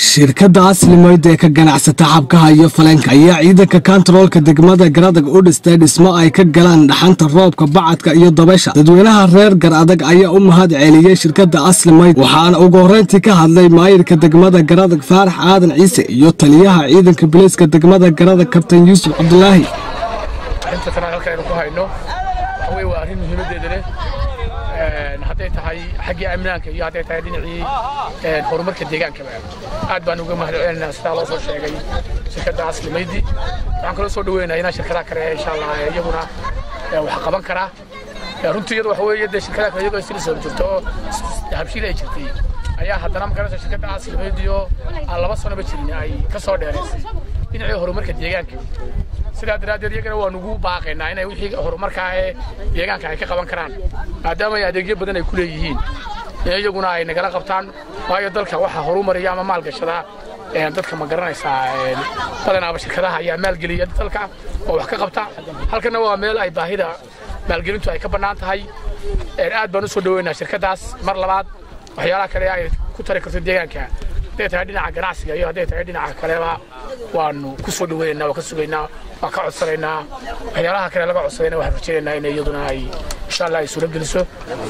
shirkadda aslimayd ee ka ganacsata xabkaha iyo faleenka ayaa ciidanka kantaroolka degmada garadag u dhistay dhismo ay ka galaan dhaxanta roobka bacadka iyo dabaysha dadweynaha reer gar adag ayaa u mahad celiyey shirkadda aslimayd waxaana ugu horreyntii ka hadlay maayirka degmada garadag faarax aadan ciise iyo taliyaha ciidanka biliiska degmada garadag kabtan yuusuf cabdulaahi inta tan halka aynu ku hayno waxa weye waa arrin muhiimaddeeda leh hadday tahay xaggii amnaanka iyo hadday tahay dhinacii horumarka deegaankaba aad baan uga mahad celinaynaa sidaa loo soo sheegay shirkadda aslimaydi waxaan kaloo soo dhaweynayaa inaa shirkadaha kale insha allah iyaguna wax qaban karaa runtii iyada waxa weeye dee shirkadaha kale iyagoo isla soo jirto oo habshiil ay jirtay ayaa haddana magarata shirkadda aslimaydi oo aan laba sanoba jirin ay ka soo dheeraysay dhinacii horumarka deegaanka sidaa daraaddeed iyagana waan ugu baaqaynaa inay wixii horumarkaa ee deegaanka ay ka qaban karaan maadaama ay adeegyo badan ay ku leeyihiin in iyaguna ay nagala qabtaan waayo dalka waxa horumariya ama maalgashada dadka ma garanaysaa badanaaba shirkadaha ayaa maalgeliya dalka oo wax ka qabta halkana waa meel ay baahida maalgelintu ay ka bannaan tahay aad baan u soo dhaweynaa shirkaddaas mar labaad waxyaalaha kale ay ku tari karto deegaanka hadday tahay dhinaca ganacsiga iyo hadday tahay dhinaca kaleba waanu ku soo dhaweynaynaa waa ka sugaynaa waa ka codsanaynaa waxyaalaha kale laga codsadayna waxaan rajaynaynaa in iyaduna ay insha allah ay suuro geliso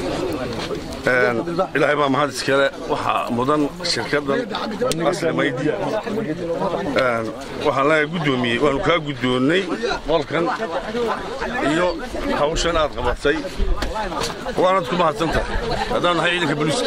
ilaahay baa mahad iskale waxaa mudan shirkaddan aslimaydi waxaan leeyahay guddoomiyey waanu kaa guddoonnay qolkan iyo hawshan aad qabatay waanad ku mahadsan tahay haddaan nahay ciidanka boliiska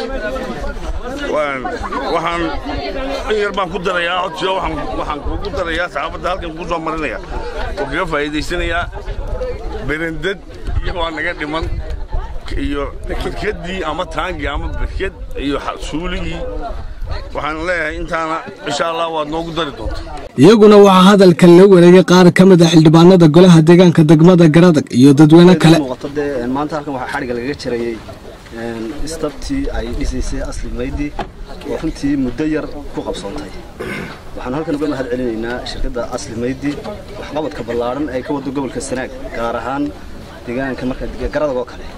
waxaan in yar baan ku darayaa codsiyo waxaan kugu darayaa saxaafadda halkan kugu soo marinaya oo kaga faa'iidaysanayaa berendad iyo waa naga dhiman iyo berkeddii ama taangii ama berked iyo suuligii waxaan leeyahay intaana insha allah waad noogu dari doonta iyaguna waxaa hadalkan la wareegay qaar ka mid a xildhibaanada golaha deegaanka degmada garadag iyo dadweyne kale maanta halkan waxaa xadhigga lagaga jarayey istabtii ay dhisaysay asli maydi oo runtii muddo yar ku qabsoontay waxaan halkan uga mahad celinaynaa shirkadda asli maydi waxqabadka ballaadhan ay ka waddo gobolka sanaag gaar ahaan deegaanka marka garadag oo kale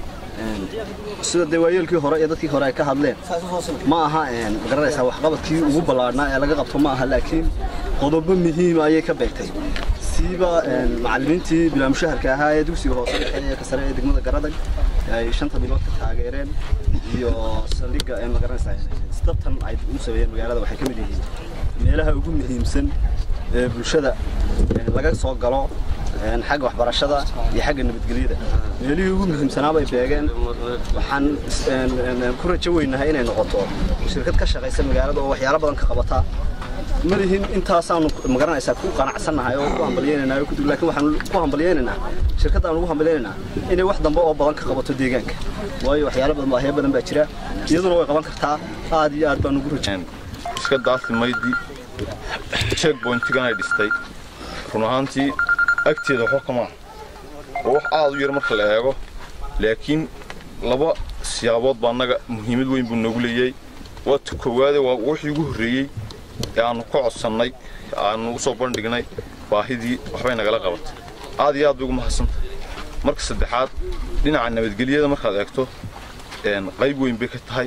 sida dee waayeelkii hore iyo dadkii hore ay ka hadleen ma aha magaranaysaa waxqabadkii ugu ballaadhnaa ee laga qabto ma aha laakiin qodobo muhiima ayay ka beegtay siiba macallimiintii bilaamushaharka ahaa ee dugsiga hoose dhexe ee ka sare ee degmada garadag ay shanta bilood ka taageereen iyo saldhigga ee magaranaysaa istabtan ay u sameeyeen magaalada waxay ka mid yihiin meelaha ugu muhiimsan ee bulshada laga soo galo xagga waxbarashada iyo xagga nabadgelyada meelihii ugu muhiimsanaabay beegeen waxaan ku rajo weynahay inay noqoto shirkad ka shaqaysa magaalada oo waxyaalo badan ka qabata ma lihin intaasaanu magaranaysaa ku qanacsannahay oo ku hambalyeynanaa laakiin waxaan ku hambalyeynaynaa shirkadda aan ugu hambalyeynaynaa inay wax dambe oo badan ka qabato deegaanka waayo waxyaalo badan baahiyo badan baa jira iyaduna way qaban kartaa aad iyo aad baan ugu rajo shirkadda aslimaydi checkpointigan ay dhistay run ahaantii agteeda waxba kama oo wax aad u yar marka la eego laakiin laba siyaabood baa annaga muhiimad weyn buu noogu leeyahay waa ta koowaade waa wixii ugu horreeyey ee aannu ka codsannay aannu u soo bandhignay baahidii waxbay nagala qabatay aad iyo aad bay ugu mahadsantahay marka saddexaad dhinaca nabadgelyada markaad eegto qayb weyn bay ka tahay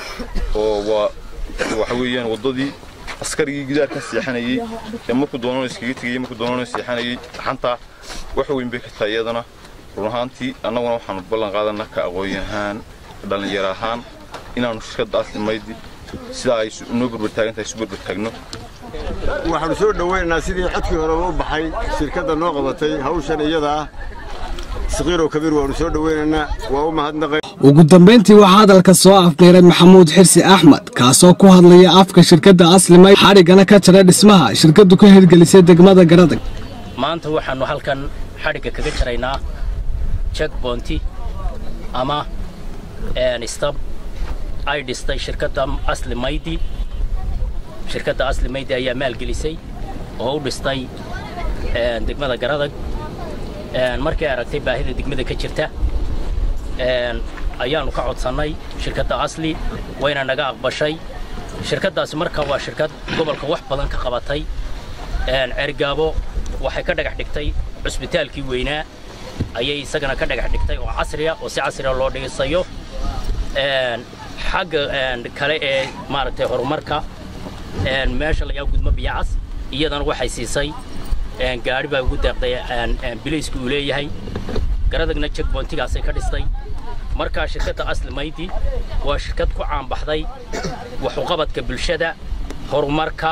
oo waa waxa weeyaan waddadii askarigii gidaarka seexanayey ee markuu doonana iskaga tegayey markuu doonana seexanayey xantaa wax weyn bay ka tahay iyadana run ahaantii annaguna waxaanu ballan qaadanaa ka aqoon ahaan dhallinyaro ahaan inaannu shirkadda aslimaydi sidaa ay noo berbertaagan tahay isu berbertaagno waxaanu soo dhowaynaynaa sidii codkii horeba u baxay shirkadda noo qabatay hawshan iyada ah sakiirow kabiir waanu soo dhowaynaynaa waa u mahadnaqay ugu dambayntii waxaa hadalka soo afmeeray maxamuud xirsi axmed kaasoo ku hadlaya afka shirkadda aslimay xadhiggana ka jara dhismaha shirkaddu ka hirgelisay degmada garadag maanta waxaannu halkan xadhigga kaga jaraynaa jekbonti ama stab ay dhistay shirkadda aslimaydi shirkadda aslimaydi ayaa maalgelisay oo u dhistay degmada garadag markay aragtay baahida degmada ka jirta ayaannu ka codsannay shirkadda asli wayna naga aqbashay shirkaddaasi marka waa shirkad gobolka wax badan ka qabatay cergaabo waxay ka dhagax dhigtay cusbitaalkii weynaa ayay isagana ka dhagax dhigtay oo casriya oo si casriya loo dhisayo xagga kale ee maaragtay horumarka meesha layaa gudmo biyacas iyadana waxay siisay gaari baa ugu deeqday bilaysku uu leeyahay garadagna checkpointigaasay ka dhistay markaa shirkadda asli maydi waa shirkad ku caanbaxday waxuqabadka bulshada horumarka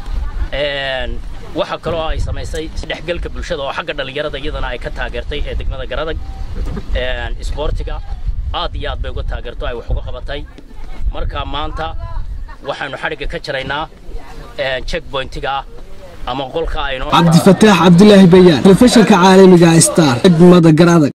waxa kaloo ay samaysay isdhexgalka bulshada oo xagga dhallinyarada iyadana ay ka taageertay ee degmada garadag isboortiga aad iyo aad bay uga taageerto ay wax uga qabatay marka maanta waxaanu xadhigga ka jaraynaa checkpointiga ama qolka aynu cabdifataax cabdilaahi bayaan telefishinka caalamiga star degmada garadag